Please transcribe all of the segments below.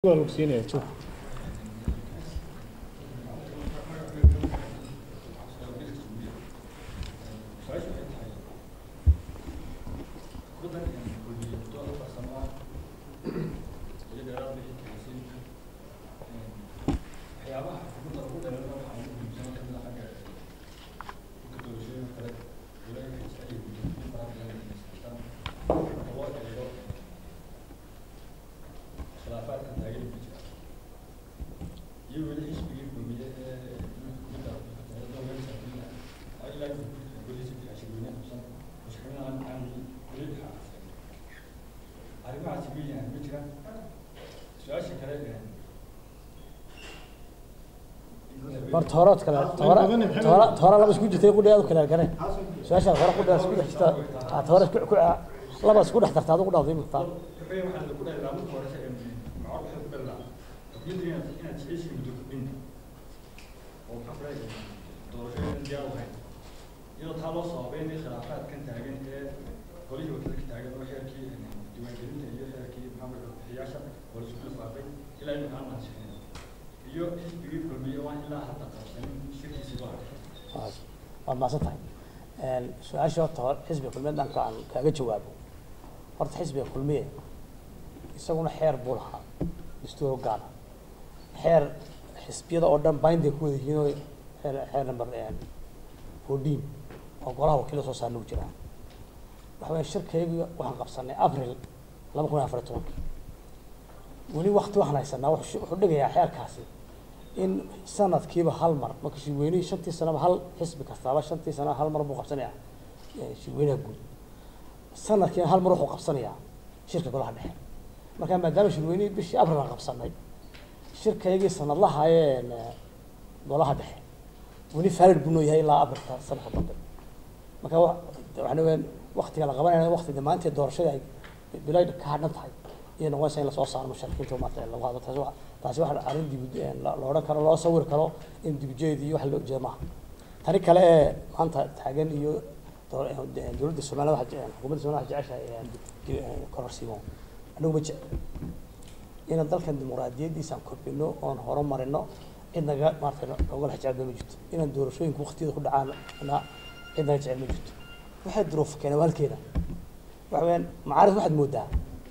waa lagu siinaya joog horta hore od kale hore hore hore laba isku jirtay qudheed u kale gane su-aasha hore qudheed isku dhex jirta aad hore isku ku laba isku dhex darta adigu dhawday imika iyadoo taa loo sababeynay khilaafaadkan taagan ee golihii wadada ka taagan oo xeerkii diiwaangelinta iyo xeerkii maxamed bixiyaasha oo la isku lifaaqay ilaa imika aan ansixin iyo xisbigii kulmiye waan ilaa hadda qabsanin shirkiisii baa waad maasan tahay su-aasha horta hore xisbiga kulmiye dhanka aan kaaga jawaabo horta xisbiga kulmiye isaguna xeer buu lahaa dastuur gaana xeer xisbiyada oo dhan binday ku wada yihiin oo xeer xeer number fourteen oo golaha wakiila soo saarna u jiraa waxa weya shirkayga waxaan qabsanay april laba kun iyo afar iyo tobankii weli wakti waxaan haysanaa wuxuu wuxuu dhigayaa xeerkaasi in sanadkiiba hal mar marka shirweynihii shantii sanaba hal xisbi kastaaba shantii sanaba hal mar buu qabsanayaa shirweynaha guud sanadkiina hal mar wuxuu qabsanayaa shirka golaha dhexe marka maadaama shirweynihii bishii april aan qabsanay shirkaygii sanadlaha ee golaha dhexe weli valid buu noo yahay ilaa aprilka sanadka dambe marka wa waxana weeyaan waktiga la qabanaya wakti dhammaanteed doorashada ay bilay ka hadhan tahay iyo noqonaysa in lasoo saaro musharikiinta maarta lagu hadlo taasi wa taasi waxa arrin dib la odhan karo loo sawir karo in dibijeed iyo wax loo jeeda maaha tani kale ee maanta taagan iyo dowladda somaliya waxa xukuumadda somaliya waxa jeceshahay kororsiimo anagu ma jecel inaan dalkan dimuqraadiyaddiisa aan kobcino oon horumarino cid naga maarata nogala jecel ma jirto inaan doorashooyinka waktiyada ku dhacaan na cid naga jecel ma jirto waxay duruuf keenay waa halkeeda waxa weeyaan macaarif waxaad moodaa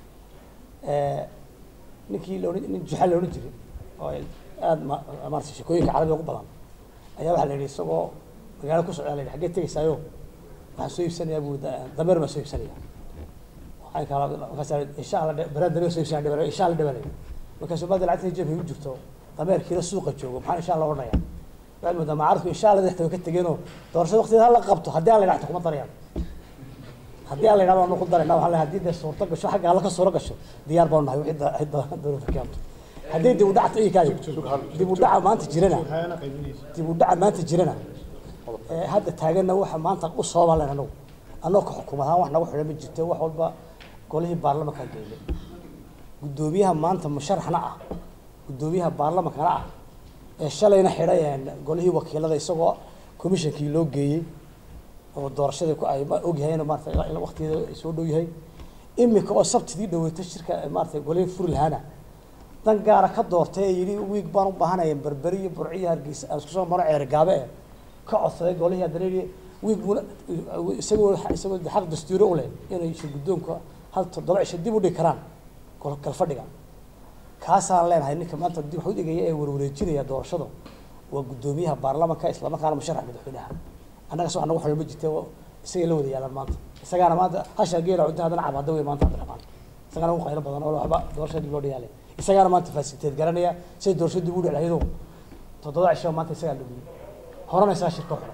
ninkii laodhan nin juxal la odhan jiray oo aada ma maarata sheekooyinka carabiga ugu badan ayaa waxaa la yidhi isagoo magaalo ku socdaa la yidhi xaggee tegaysaayo waxaan soo iibsanayaa buu dameer baan soo iibsanaya waxaan kala markaas insha allah baraan dameer soo iibsanaya dhibanayo insha allah dhibanayo markaasuu maada lacagta jeebka igu jirto dameerkiina suuqa joogo maxaan insha allah odhanaya waxaad moodaa macaarifku insha allah dexta way ka tegeenoo doorashada waqtigeeda hala qabto haddii aan la yidhahdo kuma darayaan haddii aan la yidhahdo waanu ku darayna waxaan leeyahay haddii dee suurto gasho xagga alla ka suuro gasho diyaar baanu nahay wixii da- da- dowladda keento haddii dib u dhac ii kaadi dib u dhaca maanta jirana waxaana qaybinaysa dib u dhaca maanta jirana ee hadda taaganna waxa maanta u sababa len anagu annagoo ka xukuumad ahaan wax nagu xidhan ma jirto wax walba golihii baarlamankaan geynay guddoomiyaha maanta musharaxna ah guddoomiyaha baarlamankana ah ee shalayna xidhay golihii wakiilada isagoo commissionkii loo geeyey oo doorashadii ku ay ma- ogyahayna maarata in waqtigeeda ay soo dhow yahay imika oo sabtidii dhaweyta shirka maarata golihii furi lahaana dan gaara ka doortay ee yidhi wiig baan u baahanaya berberi iyo burciyo hargeysa aan isku soo maro ceer gaabe eh ka codsaday golihii haddana yidhi wiig buuna isagoo isagoo de xaq dastuuri u leh inay shir guddoonka hal toddoba cisho dib u dhigi karaan gol galfadhiga kaasaan leenahay ninka maanta dib wax u dhigaya ee warwareejinaya doorashada waa guddoomiyaha baarlamanka islamarkaana musharax madaxweynaha annagas wax nagu xidhan ma jirte oo isagay la wada yaalaan maanta isagaana maanta hashaa geela cunta haddana cabaada wey maanta cabdiraxmaan isagaana ugu qaylo badan oo waxba doorashada dib loo dhigaalay isagaana maanta fasiliteed garanaya siday doorashada dib u dhici lahaydoo toddoba cisho maanta isagaa dhumiyey horena isagaa shirka xidhan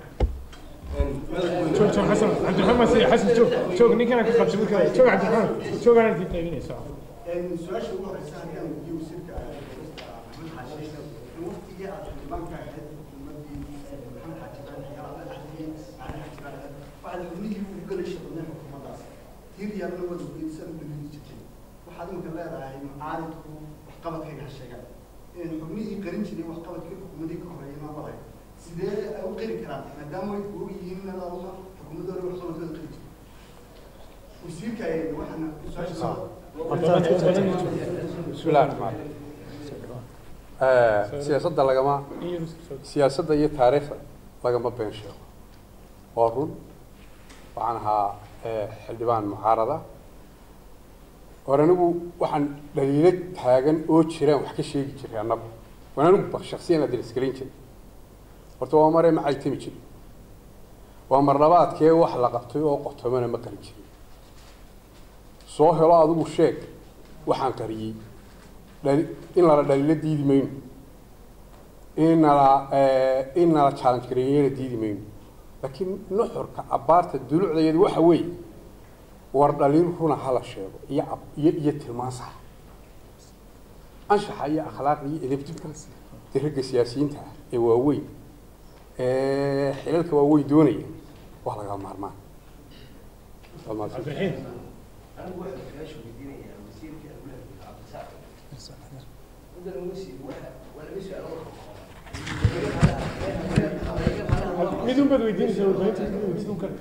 joog joog xasan cabdiraxmaan sii xasan joog joog ninkana ka qabsi markaa joog cabdiraxmaan joog aanad kii qaybinaysa su-aasha ugu horeysa haddii aan weydiiyo wasiirka maxamed xaashi in waqtigii aad xildhibaanka ahayd xukuumaddii maxamed xaaji baan xiyaala la dhaxliyey macna xaaji baan ahayd waxaad xubnihii ugu galaysa badneen xukuumaddaas tiir yaalna waad weydiisan u dhaliili jirtay waxaad imika leedahay mucaaridku waxqabadkayga ha sheegaan in xubnihii qarin jiray waxqabadkii xukuumadii ka horeeyay ma wadahay sidee ay u qiri karaan maadaama way og yihiin in aduma xukuumadda hore waxqabadkooda qiri jirtay wasiirka waxaana su-aasha بسم الله الرحمن الرحيم siyaasadda lagama siyaasadda iyo taariikhda lagama been sheego waa run waxaan ahaa eh, xildhibaan mucaarada war anigu waxaan dhaliilo taagan oo jiraan wax ka sheegi jiray annagu waan anigu ba shaksiyan la dirisgelin jiray horta waa mare ma caytami jirin waa mar labaadkee wax la qabtay oo qotomana ma qarin jirin soo helo adigu sheeg waxaan qariyey dhali- in lala dhaliilo diidi mayno in nala eh, in nala challenge gareeyena diidi mayno laakiin nuxurka abaarta dulucdeedu waxa weeye war dhaliil runa hala sheego iyo ab- iyo iyo tilmaan sax anshaxa iyo akhlaaqda iyo edebta dee ragga siyaasiyiinta ah ee waaweyn ee xilalka waaweyn doonaya waa laga maarmaan Waa mahadsan. cabdiraxiim anigu waxaan su-aasha weydiinayaa wasiirka awlaha cabdisaaq mudan wasiir waxa waa laga su-aalo midun baad weydiinaysaa warbaahinta midun kale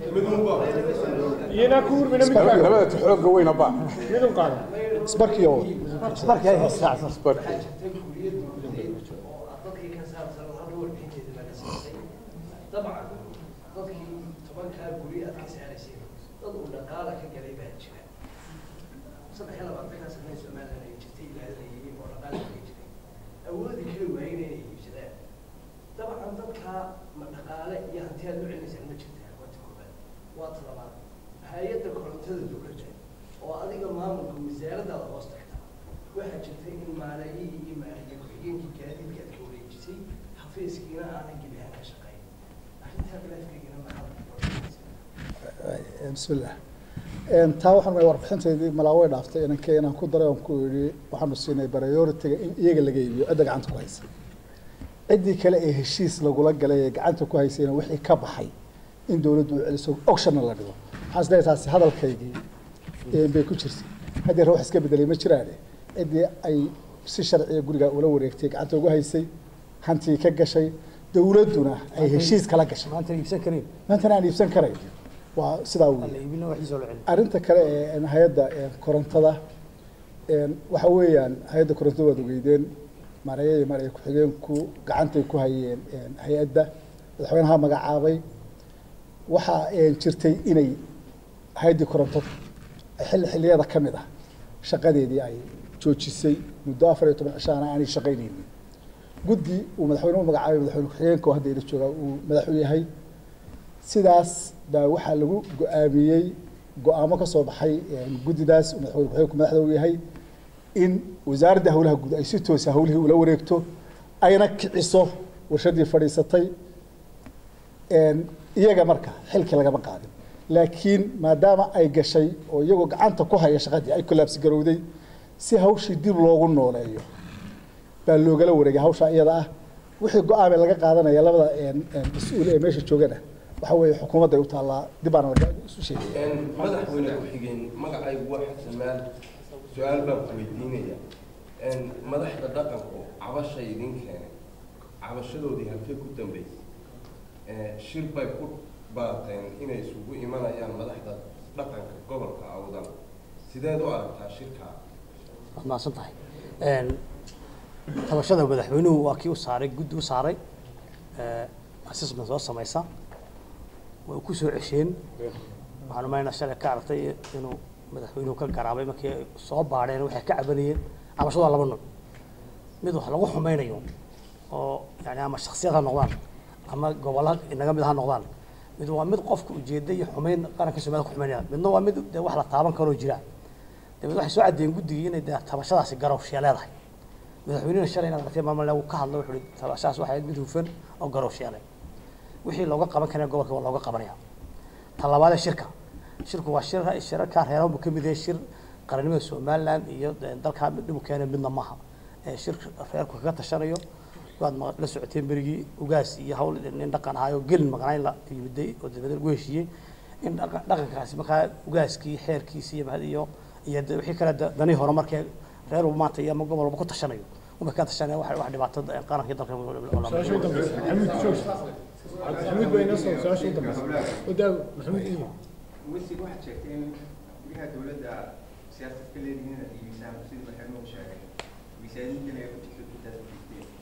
iyanaa ku hurmina mid Labada- kaaga labada tixooga weyna ba midun qaada isbarkiyo markii ay haystaan Sport. waxaa jirta kuuriyad dowladeed oo ah dadkii ka saabsan hadda warbixinteeda laga siisay dabcan dadkii tobankaa guri aad ka saaraysay dad uu dhaqaala ka galay baa jira saddex iyo labaatankaa sanee somalilan ay jirtay ilaalinayay oo dhaqaala kaga jiray awoodi kari waayeen inay iibsadaan dabcan dadkaa ma dhaqaale iyo hanti aad u celinaysaan ma jirtaa waa ta koobaad waa ta labaad hay-adda korontada dowladda oo adiga maamulka wasaaradaada hoos tagta waxaa jirta in maalayihii iyo maaliye ku-xigeenkii gaadiidka aad ka wareejisay xafiiskiina aanan gebi ahaan ka shaqayn arrintaa khilaafkeygana maxaad bismillah taa waxaan way warbixinteydii malaaway dhaaftay inankee inaan ku daray oon ku yidhi waxaanu siinay priority-ga in iyaga laga iibiyo cidda gacanta ku haysa ciddii kale ee heshiis lagula galay ee gacanta ku haysayna wixii ka baxay in dowladdu u celiso auctionna la dhigo waxaan is leeyahay taasi hadalkaygii een bay ku jirtay haddii wax iska bedelay ma jiraane ciddii ay si sharciya guriga ula wareegtay gacanta ugu haysay hantii ka gashay dowladduna ay heshiis kala gashay maanta iibsan karin maantana aan iibsan karayn waa sidaa alla weeye iibina waxiisa la celin arrinta kale ee hay-adda ee korontada een waxa weeyaan hay-adda korontada waad ogeydeen maareeya iyo maareeya ku-xigeenku gacantay ku hayeen een hay-adda madaxweynaha magacaabay waxaa een jirtay inay hay-addii korontada ay xilli xilliyada ka mid ah shaqadeedii ay joojisay muddo afar iyo toban cishaana aanay shaqaynaynin guddi uu madaxweynuhu magacaabay madaxweyne ku-xigeenka oo hadda ila joogaa uu madax u yahay sidaas baa waxaa lagu go-aamiyey go-aamo ka soo baxay een, guddidaas uu madaxweyne ku-xigeenku madaxda u yahay in wasaaradda howlaha guud ay si toosa howlihii ula wareegto ayna kiciso warshadii fadhiisatay een, iyaga marka xilkii lagama qaadin laakiin maadaama ay gashay oo iyagoo gacanta ku haya shaqadii ay kolaabsi garowday si hawshii dib loogu nooleeyo baa loogala wareegay hawshaa iyada ah wixii go-aame laga qaadanaya labada een, een, mas-uul ee meesha joogana waxa weeye xukuumadday u taallaa dib baana laga isu sheegaya madaxweyne ku-xigeen magacaygu waa xasan maal su-aal baan ku weydiinaya madaxda dhaqanku cabashay idin keenay cabashadoodii halkee ku dambeysay shir bay ku baateen inay isugu imanayaan madaxda dhaqanka gobolka awdan sideed u aragtaa shirkaa waad mahadsan tahay Een, tabashada madaxweynuhu waa kii u saaray guddi u saaray ee, assessment soo samaysa way ku soo cesheen waxaan umaynaa shalay ka aragtay inuu madaxweynuhu ka garaabay markii ay soo baadheen waxay ka cabanayeen cabashadu waa laba nooc mid wax lagu xumaynayo oo yani ama shaksiyad ha noqdaan ama gobolla inaga mid ha noqdaan mid waa mid qofka ujeeda iyo xumayn qaranka soomaalida ku xumaynaya midna waa mid dee wax la taaban karoo jira dabeed waxay soo caddeeyeen guddigii inay dee tabashadaasi garowshiya leedahay madaxweynihina shalay inaad aragtay maalin lagu ka hadlo wuxuu ihi tabashadaas waxay ahayd mid hufan oo garowshiya leh wixii looga qaban karaya gobolka waa looga qabanaya ta labaadee shirka shirku waa shir shirarkaa reeraha buu ka mid yahay shir qarannimada somaliland iyo dee dalkaa mid dhib u keenay midna maaha ee shir reerku kaga tashanayo waad ma- la socoteen berigii ugaas iyo hawl nin dhaqan ahaayo gelin maqnaa in la yimiday oo dabeed lagu heshiiyey in dhaqa- dhaqankaasi markaa ugaaskii xeerkiisi iyo mahad iyo iyo de wixii kale da- danihii hore markee reer uu maanta iyo ama gobol walba ku tashanayo uma ka tashanaya wax wax dhibaato qaranka iyo dalka su-aasha u dambeysa maxamuud joog maxamuud baa inoo soo su-aasha u dambeysa odaa maxamuud iyo wasiir waxaad sheegtay in guryaha dowladda siyaasad ka leedihiin inaad iibisaan sidii waxay noo sheegay miisaaniyintana ay ku jirto intaas ku jirteen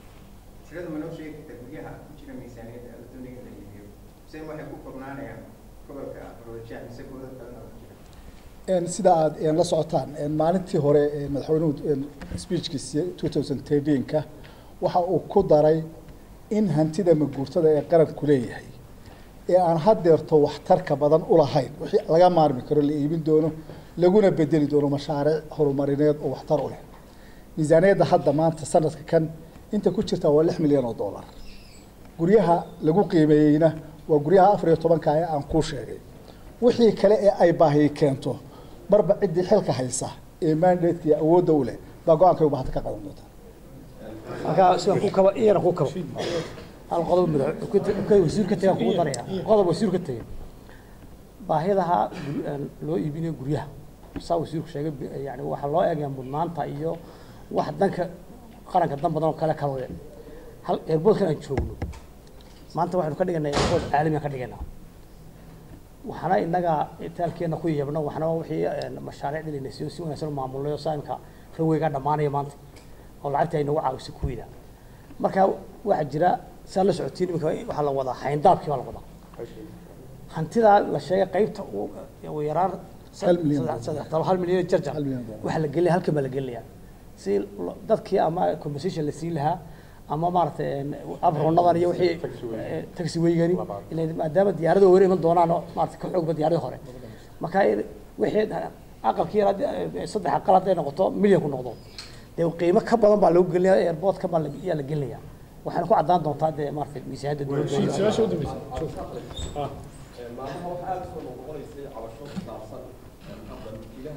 tirada ma noo sheegi kartaa guryaha ku jira miisaaniyadda la doonaya in la iibiyo mise waxay ku koobnaanayaan gobolka rojaah mise gobolada kalena oo ku jira Een, sida aad een, la socotaan een, maalintii hore een, madaxweynuhu een, speechkiisi 2013ka waxa uu ku daray in hantida maguurtada ee qaranku leeyahay ee aan haddeerto waxtarka badan u lahayn wixii laga maarmi karo la iibin doono laguna bedeli doono mashaariic horumarineed oo waxtar u leh miisaaniyadda hadda maanta sanadka kan inta ku jirta waa lix milyan oo dollar guryaha lagu qiimeeyeyna waa guryaha afar iyo tobanka ee aan kuu sheegay wixii kale ee ay baahiyi keento marba ciddii xilka haysa ee mandatka iyo awoodda u leh baa go-aankay u baahata ka qadan doonta halkaa sidaan ku kaba iyana ku kaba hal qodob madax ka wasiir ka tagaan kugu daraya qodob wasiir ka tagay baahidaha gur- een, loo iibinayo guryaha saa wasiirku sheegay bi- yani waxaa loo eegaya mudnaanta iyo wax danka qaranka dan badan oo kale kalode hal airboodkan aan joogno maanta waxaynu ka dhiganaa airbood caalamiyan ka dhiganaa waxaana inaga itaalkeena ku yeebno waxna waa wixii een, mashaariic dhilinay si si wanaagsan u maamulnayo saa imka raweygaa dhammaanaya maanta oo lacagta ay nagu caawisay kuweyda marka waxaa jira saa la socotiin imika waxaa la wadaa hayndaabkii baa la wadaa hantidaa la sheegay qaybta u- ugu yaraan Hal milyan. saddex- saddex toban hal milyan iyo jarjar Hal milyan dollar. waxaa la gelinaya halkan baa la gelinaya si lo- dadkii ama compensation la siin lahaa ama maaragtay een, abronadan iyo wixii eh, taxi weygani ilaa maadaama diyaarada hore iman doonaan oo maaragtay ka xoogba diyaaradii hore marka in- wixii aqalkii yar haddii, eh, saddex aqal hadday noqoto milyan ku noqdo dee qiimo ka badan baa lagu gelinaya airportka baa la- ayaa la gelinaya waxaana ku caddaan doontaa dee maaragtay miisaaniyadda dowladda su-aasha u dambeysa joog ah maalmaha waxaa aada soo noqonaysay cabasho ku saabsan hadda mulkiilaha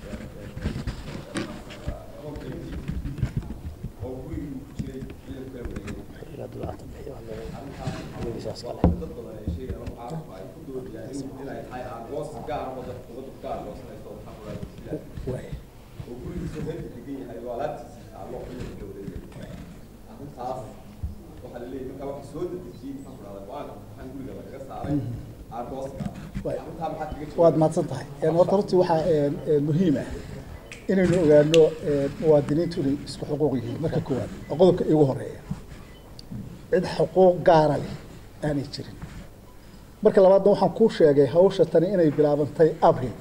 hoonkayntii oo gurigii ku jiray ciidanku kala wareegay arrintaas dad badan ay sheegayaan oo caalamku ay ku doodayaan in- inay tahay aqoonsi gaar ah oo dadka dowladdu gaar goosanayso oo xaqooda sidaa oo gurigiisa heerka degan yahay oo alaabtiisa taallo ciidanku kala wareegay arrintaas waxaa la leeyahay markaa waxay soo dedejiyey maxaan ku dhahdaa go-aanka waxaan guriga lagaga saaray aargooska Waay. arrintaa maxaad kaga waad jawaabtaa mahadsan tahay Een, horta runtii waxaa een, een, muhiim ah inaynu ogaano een, muwaadiniintu inay isku xuquuq yihiin marka koowaad oo qodobka iigu horeeya cid xuquuq gaara leh aanay jirin marka labaadna waxaan kuu sheegay hawsha tani inay bilaabantay abril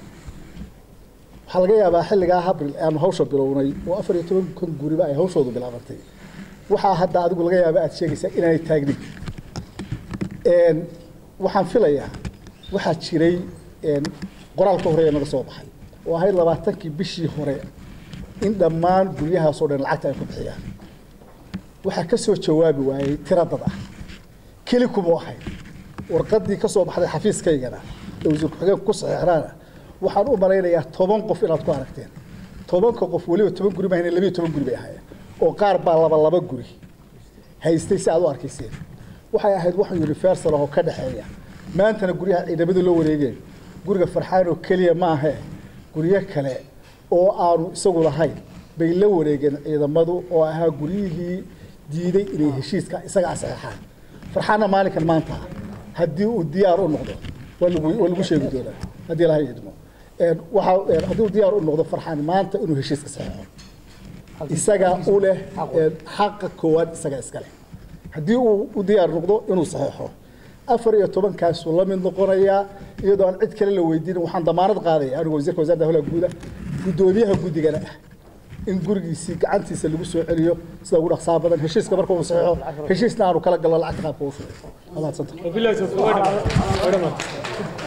waxaa laga yaabaa xilligaa abril aanu hawsha bilownay oo afar iyo toban kun guriba ay hawshoodu bilaabantay waxaa hadda adigu laga yaaba aad sheegaysaa inaanay taagnin Een, waxaan filayaa waxaa jiray een, qoraalka hore ee naga soo baxay oo ahayd labaatankii bishii hore in dhammaan guryahaasoo dhan lacagta ay ku bixiyaan waxaa ka soo jawaabi waayey tira dad ah keli kuma ahayd warqaddii ka soo baxday xafiiskaygana ee wasiir ku-xigeenku ku saxeexnaana waxaan u malaynayaa toban qof inaad ku aragteen tobanka qof weliba toban guri maahayn labiyo toban guri bay ahaayeen oo qaar baa laba laba guri haystay si aad u arkayseen waxay ahayd wax universal ah oo ka dhexeeya maantana guryaha ciidamadu la wareegeen guriga farxaan oo keliya maahe guryo kale oo aanu isagu lahayn bay la wareegeen ciidamadu oo ahaa guryihii diiday inay heshiiska isaga saxeexaan farxaanna maalinkan maanta haddii uu diyaar u noqdo waa lagu waa lagu sheegi doonaa haddii laha idmo Een, waxaa een, haddii uu diyaar u noqdo farxaan maanta inuu heshiiska saxeexo isaga u leh een, xaqa koowaad isaga iska leh haddii uu u diyaar noqdo inuu saxeexo afar iyo tobankaasuu la mid noqonayaa iyadoo aan cid kale la weydiinin waxaan damaanad qaadaya anigu wasiirka wasaaradda howlaha guuda guddoomiyaha guddigana ah in gurigiisii gacantiisa lagu soo celiyo sida ugu dhaqsaa badan heshiiska marka uu saxeexo heshiisna aanu kala galno lacagta qaabka uu shubo waa mahadsantahay wabillahi tawfiiq